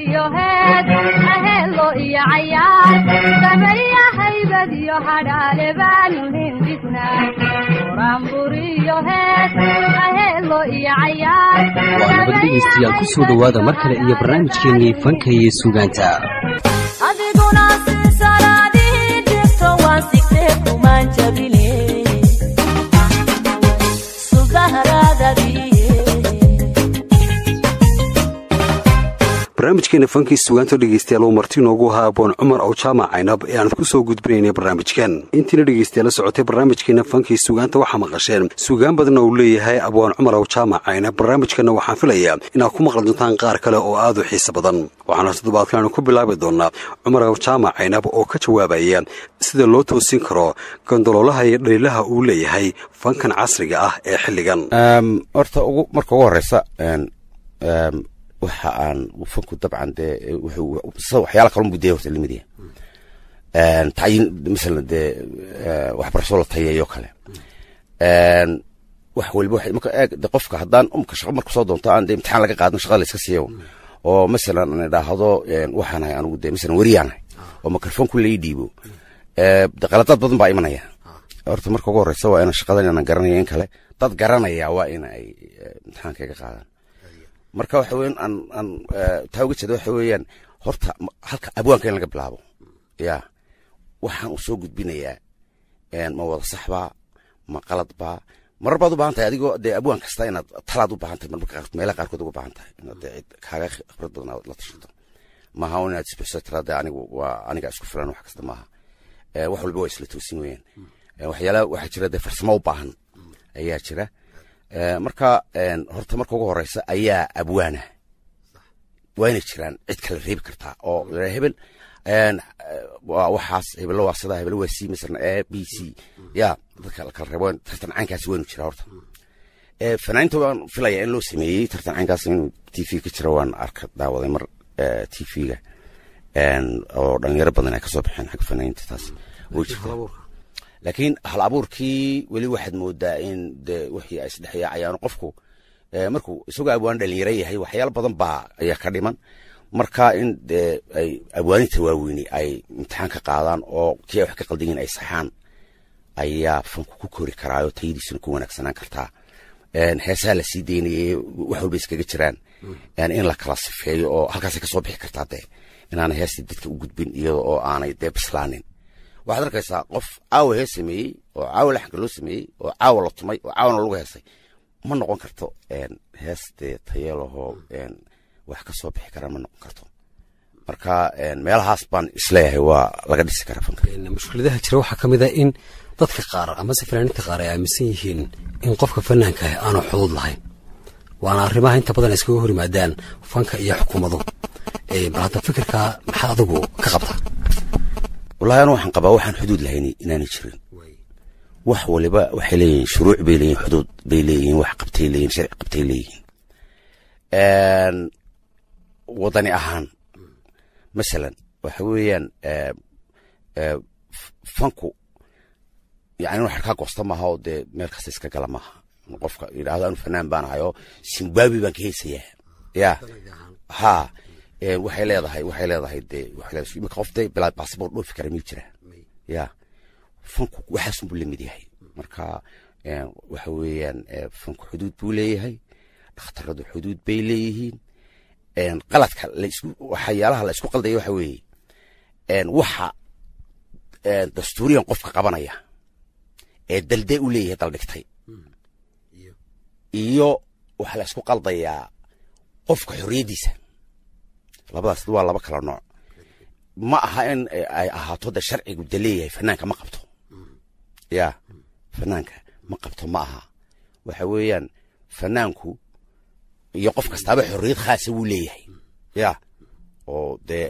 iyo heed aheelo iyo cayaar dabarya haybad iyo hadhaale baanu hindisnaa buraanbur iyo heed aheelo iyo cayaar waa nabad dhegaystayaal ku soo dhowaada mar kale iyo barnaamijkeennii fanka iyo suugaanta adiguna si salaadihii jirto waan sigtee kumaan jabine subaharadadiye barnaamijkeena fankii sugaanta dhegeystayaal uu marti inoogu ahaa aboon cumar ow jaamac caynab ee aan ku soo gudbinaynay barnaamijkan intiina dhegeystayaal la socotay barnaamijkeena fankii sugaanta waxaa maqasheen sugaan badanna uu leeyahay abwaan cumar ow jaamac caynab barnaamijkanna waxaan filayaa inaad ku maqli doontaan qaar kale oo aad u xiiso badan waxaana toddobaadkan aanu ku bilaabi doonaa cumar ow jaamac caynab oo ka jawaabaya sida loo toosin karo gondoloolaha iyo dhaliilaha uu leeyahay fankan casriga ah ee xilligan horta ugu marka ugu horeysa waxa aan fanku dabcan dee wuxuu sida waxyaala kalun buu dee horta lamid yahay tayin masalan dee waxbarasho la tayeeyo kale wax waliba waxay marka eeg de qofka haddaan umka shaqo marka soo doonto aan dee imtixaan laga qaadin shaqada la iska siiyo oo masalan aan idhaahdo waxaan ahay anigu dee masalan weriyaan ahay oo mikrofoonku lai dhiibo de qaladaad badan baa imanaya horta marka ugu horeysa waa inaan shaqadan inaan garanaya in kale dad garanaya waa in ay imtixaankayga qaadaan marka waxa weyan aan aan taa uga jeeda waxa weeyaan horta halka abwaanka in laga bilaabo ya waxaan u soo gudbinayaa ma wada saxbaa ma qaladbaa marar baad u baahan tahay adigoo dee abwaan kasta inaad talaad u baahan tahay marmarka qaarkood meelaha qaarkood uga baahan tahay inaad dee cid kaaga khibrad badan aad la tashato maaha un inaad isbixiso tiraa dee anigu waa aniga isku filan wax kasta maaha wax walba waa isla toosin weeyaan waxyaalaha waxaa jira dee farsamo u baahan ayaa jira marka horta marka ugu horeysa ayaa abwaana waa inay jiraan cid kala reebi kartaa oo hebel waxaas hebelo waa sidaa hebelo waa c masalan a b c ya dadka la kala reebo tartan caynkaasi waynu jiraa horta fanaaniinta waan filaya in loo sameeyey tartan caynkaas inuu t v ka jira waan arka daawaday mar t v-ga oo dhalinyaro badan ay kasoo baxeen xagga fanaaniinta taas way jirtaa laakiin hal abuurkii weli waxaad moodaa in de wixii ay isdhexyaacayaan qofku markuu isagoo abwaan dhalinyaro yahay waxyaalo badan baa ayaa ka dhiman marka in de ay abwaaninta waaweyni ay imtixaan ka qaadaan oo kii ay wax ka qaldan yihin ay saxaan ayaa fanku ku kori karaayo tayadiisuna ku wanaagsanaan kartaa heesaha la sii daynayay wax walba iskaga jiraan in la kala sifeeyo oo halkaasay kasoo bixi kartaa dee inaanay heestii dadka u gudbin iyada oo aanay dee bislaanin waxaad arkaysaa qof caawa hees sameeyey oo caawa laxanka loo sameeyey oo caawa la tumay oo caawana lagu heesay ma noqon karto hees dee tayeelahoo wax ka soo bixi kara ma noqon karto marka meelahaas baan isleeyahay waa laga dhisi karaa fanka mushkiladaha jira waxaa ka mid ah in dadka qaar amase fanaaniinta qaar ay aaminsan yihiin in qofka fanaanka ah aanu xuduud lahayn waana arrimaha inta badan ay iskaga hor yimaadaan fanka iyo xukuumadu bal hadda fikirkaa maxaa adigu ka qabtaa wallahi anu waxaan qabaa waxaan xuduud lahayn inaanay jirin wax waliba waxay leeyihiin shuruuc bay leeyihin xuduud bay leeyihiin wax qabtay leeyihin sharci qabtay leeyihiin wadani ahaan masalan waxa weeyaan fanku yani wax kaa goosta maaha oo dee meel kasta iska gala maaha qofka yidhaahdo anu fanaan baan ahay oo zimbabwe baan ka heesayaa ya ha waxay leedahay waxay leedahay dee waxay leedahay imika qof dee bilaa baasabor dhoofi kara miyuu jiraa ya fanku waxaasun buu lamid yahay marka waxa weeyaan fanku xuduud buu leeyahay dhakhtaradu xuduud bay leeyihiin qaladka laisku waxyaalaha la isku qaldaya waxa weeye waxa dastuuriyan qofka qabanaya ee daldee u leeyahay daldhigtay iyo waxaa la isku qaldayaa qofka xorriyaddiisa labadaas waa laba kala nooc ma aha in ay ahaato de sharcigu de leeyahay fanaanka ma qabto ya fanaanka ma qabto ma aha waxa weeyaan fanaanku iyo qof kastaaba xorriyad khaasa wuu leeyahay ya oo dee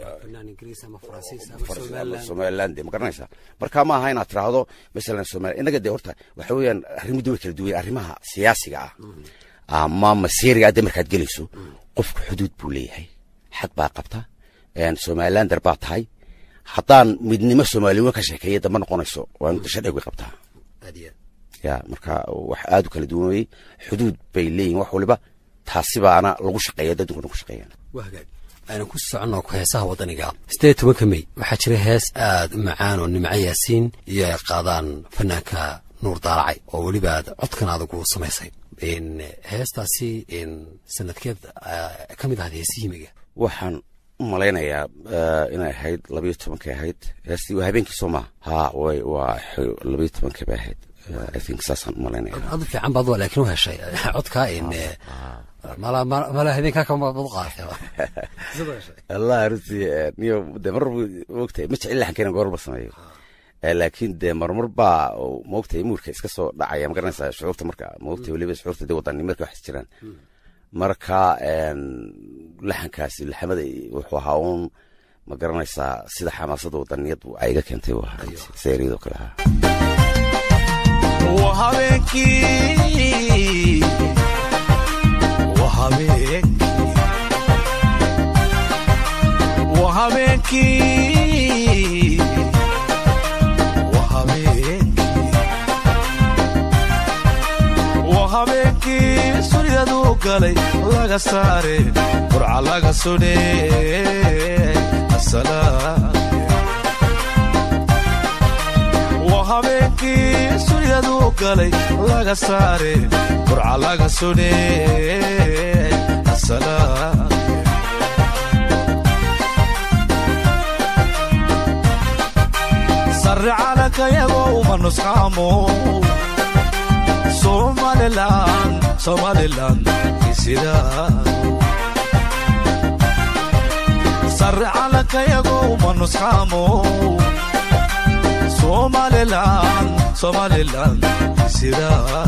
somaliland de ma garanaysaa marka ma aha inaad tiraahdo masalan somalia innaga dee horta waxa weeyaan arrimudu way kala duwan arrimaha siyaasiga ah ama masiiriga ah dee markaad gelayso qofku xuduud buu leeyahay xad baa qabta somalilander baa tahay haddaan midnimo soomaaliwa ka sheekeeya dama noqonayso waa inta sharcigu way qabtaa ya marka wax aad u kala duwan weye xuduud bay leeyihin wax waliba taasi baana lagu shaqeeya dadkuna ku shaqeeyaan waa hagaag aynu ku soconno ku heesaha waddaniga siddeed tobanka mey waxaa jira hees aad u macaan oo nimco yaasiin iyo ay qaadaan fanaanka nuur daalacay oo weliba aad codkan adag u samaysay heestaasi sanadkeed ka mid ahayd heesihimiga waxaan u malaynayaa inay ahayd labayo tobankay ahayd heestii waa habeenkii soo maha ha way waa labayo tobankay bay ahayd i think saasaan u malaynaya adu fiican baad laakiin u heshay codkaa mala mala habeenkaa kama bad qaatay allah runtii niyo de mar mogtahay ma jecel laxankeena goorba sameeyo laakiin dee marmar baa maogtahay muurka iska soo dhacaya ma garanaysaa shucuurta marka maogtahay weliba shucuurta dee wadani marka wax jiraan marka laxankaasi laxamada wuxuu ahaa uun ma garanaysaa sida xamaasada wadaniyad ay iga keentay u ahaa seeriyadoo kale ahaa waa habeenkii waa habeenkii waa habeenkii waa habeenkii waa habeenkii suryaduu galay laga saare burca laga sudhe asalaam waa habeenkii suryaduu galay laga saare burca laga sudhe asalaam sarre calankayago uma nusqaamo somalilan somalilan isidaa sarre calankayago uma nusqaamo somalilan somalilan isidaa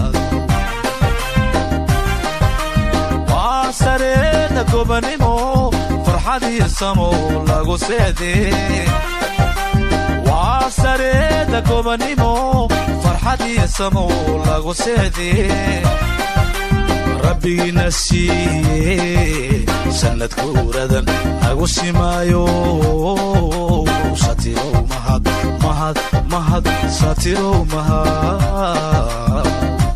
waa sareeda gobanimo farxad iyo samo lagu seedee waa sareeda gobanimo farxad iyo samo lagu seedee rabbigiina siiye sannad kuuradan nagu simaayo satirow mahad mahad mahad satirow mahad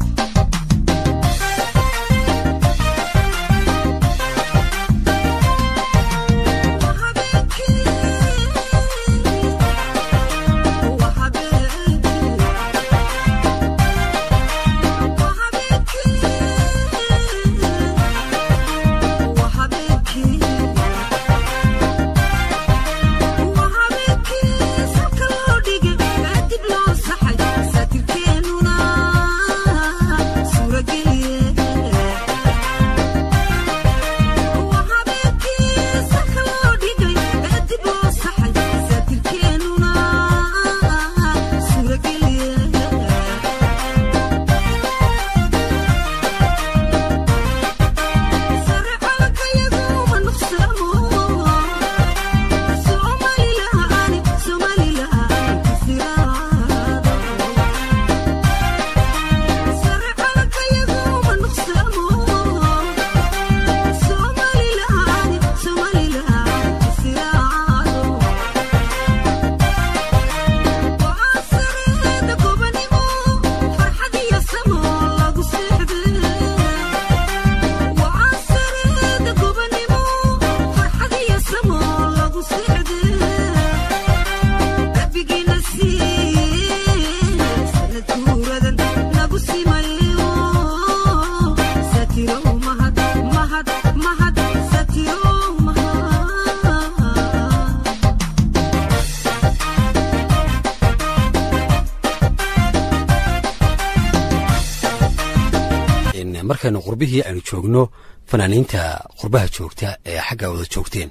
markaynu qurbihii aynu joogno fanaaniinta qurbaha joogta ee xagga wada joogteen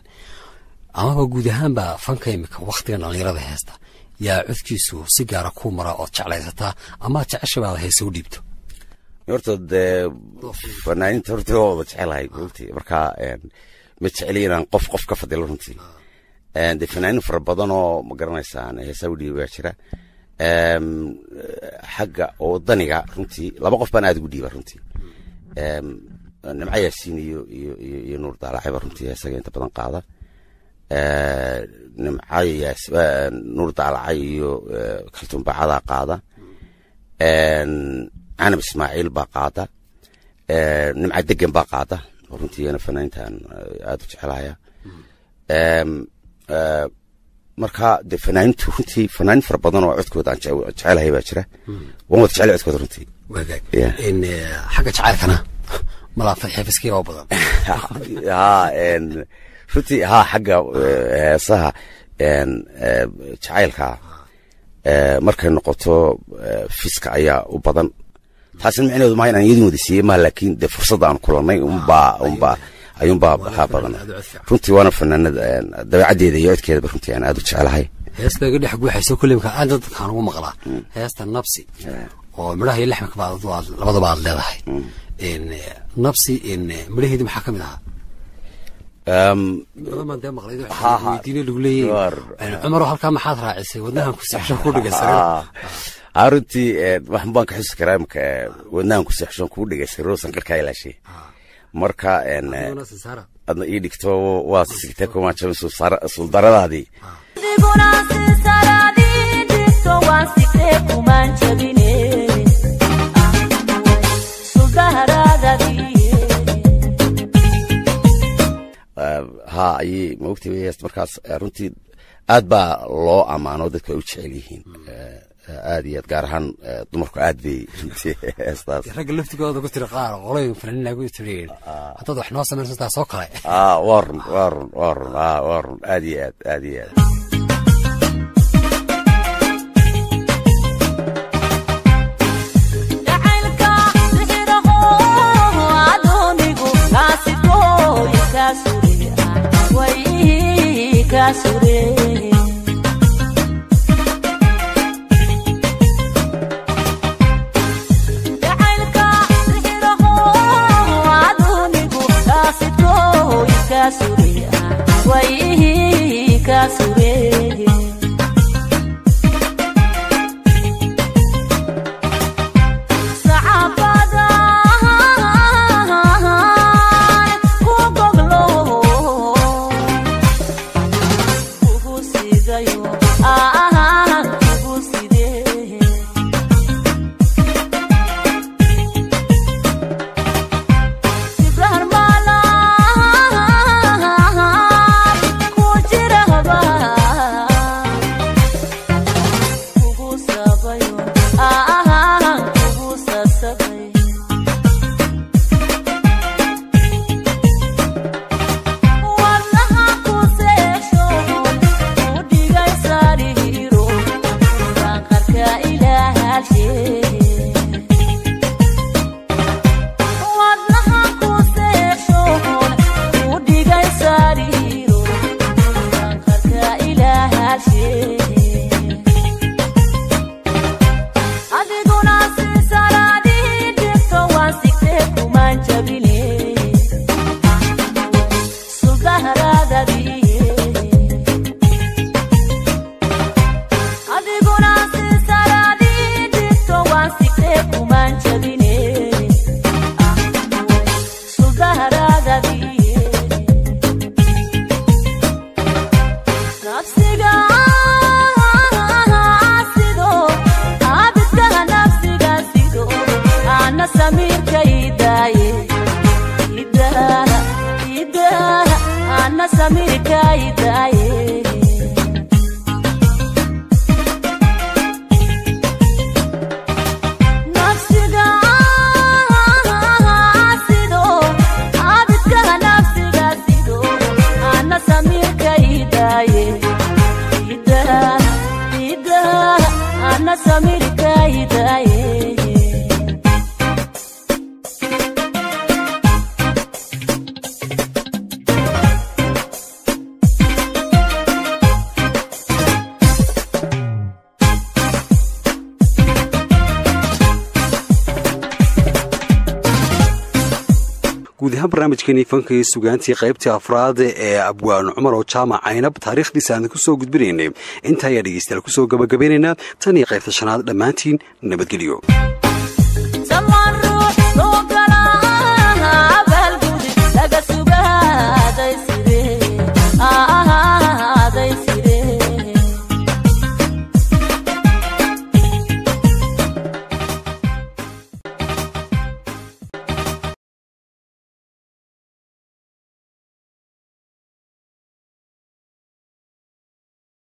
amaba guud ahaanba fanka imika wakhtigan dhallinyarada heesta yaa codkiisu si gaara ku mara ood jeclaysataa amaad jeceshabaada heese u dhiibto horta dee fanaaniinta horta waa wada jecelahay runtii marka ma jeceli inaan qof qof ka fadilo runtii dee fanaaniin fara badan oo ma garanaysaan heesaa u dhiiba jira xagga wadaniga runtii laba qof baan aad ugu dhiiba runtii nimco yaasiin iyo iyo iyo iyo nuur daalacayba runtii isaga inta badan qaada nimco yaas nuur daalacay iyo kaltuun baacadaa qaada canab ismaaciil baa qaada nimco degan baa qaada oo runtii iyana fanaaniintan eh, aad u jecelahaya Em, eh, marka de fanaanintu runtii fanaanin fara badan oo codkooda aan jece- jecelahay baa jira waan wada jecel codkooda runtii wagaag Yeah. in eh, xagga jacaylkana malaa xeefiskii oo badan ha en runtii ha xagga eh, heesaha en eh, jacaylka eh, markay noqoto eh, fiska ayaa u badan taasina micnaheedu maaha inaan iyadin wada siiyey ma laakiin de fursadda aan kulannay unbaa unbaa ayuunbaa waxaa badan aad u cod fiican. runtii waana fanaanada en, dabeecaddeeda iyo codkeedaba runtii aan aad u jecelahay heesta iga dhex guuxayso kulimka aad dadkaan ugu maqlaa heesta nabsi oo midhaha iyo lixmanka baad aad labadaba aad leedahay in eh, nabsi in eh, midhaheedi maxaa ka mid ahaa Em, badan baan dee maqlay Ha, ha. weydiine lagu leeyahay War. In cumaroo halkaa maxaad raacisay wadnahan ku sexsho ku dhigaysan ah, ah, runtii eh, waxan baan ka xusi karaa imka eh, wadnahan ku seexshoon kugu dhegaystay roosan qarkaa ilaashay marka en, eh, adna ii dhigto waa sigtee kumaajaba suldaradaadii adiguna si salaadii dhigto waan sigtee kumaan jabine suldaharaadadii ha ayay maogtay way heest markaas eh, runtii aad baa loo ammaano dadku ay u jecel yihiin Eh, eh, aad iyo aad gaar ahaan eh, dumarku aad bay runtii heestaas ragga laftigooda ku tiri qaar qoloyin fanaaniin lagu tiriyeen haddaad wax noo samaysan taas oo kale ah waa run waa run waa run ah waa run aad iyo aad aad iyo aad jacaylka sixiraho adoonigu kaasitooy kaa sure way kaa sure jacaylka sixiraho adoonigu kaasitooy kaa sure way kaa sure sacabadan ku goglo kugu sidayo ah kugu sidee sibrahmalan ku jirahba kugu sabayo ah kugu sasabay wadnaha ku seesho u dhigay sariiro sanqarka ilaahashe wadnaha ku seesho u dhigay sariiro sanqarka ilaahashe adiguna si salaadii dhigto waan sigtee kumaan jabine suldaharaadadii adiguna si salaadii dhigto waan sigtee kumaan jabine suldaharaadadii nafsiga sido abidkaha nafsiga sido ana samiirka idaaye idaa idaa ana samiirka idaaye nafsiga sido abidkaha nafsiga sido ana samiirka idaaye idaa idaa ana samiirka idaaye guud ahaan barnaamijkeenii fankii sugaantii qaybtii afraad ee abwaan cumar oo jaamac caynab taariikhdiisa aan ku soo gudbinaynay intaa ayaa dhegeystayaal kusoo gabagabaynaynaa tan iyo qaybta shanaad dhammaantiin nabadgelyo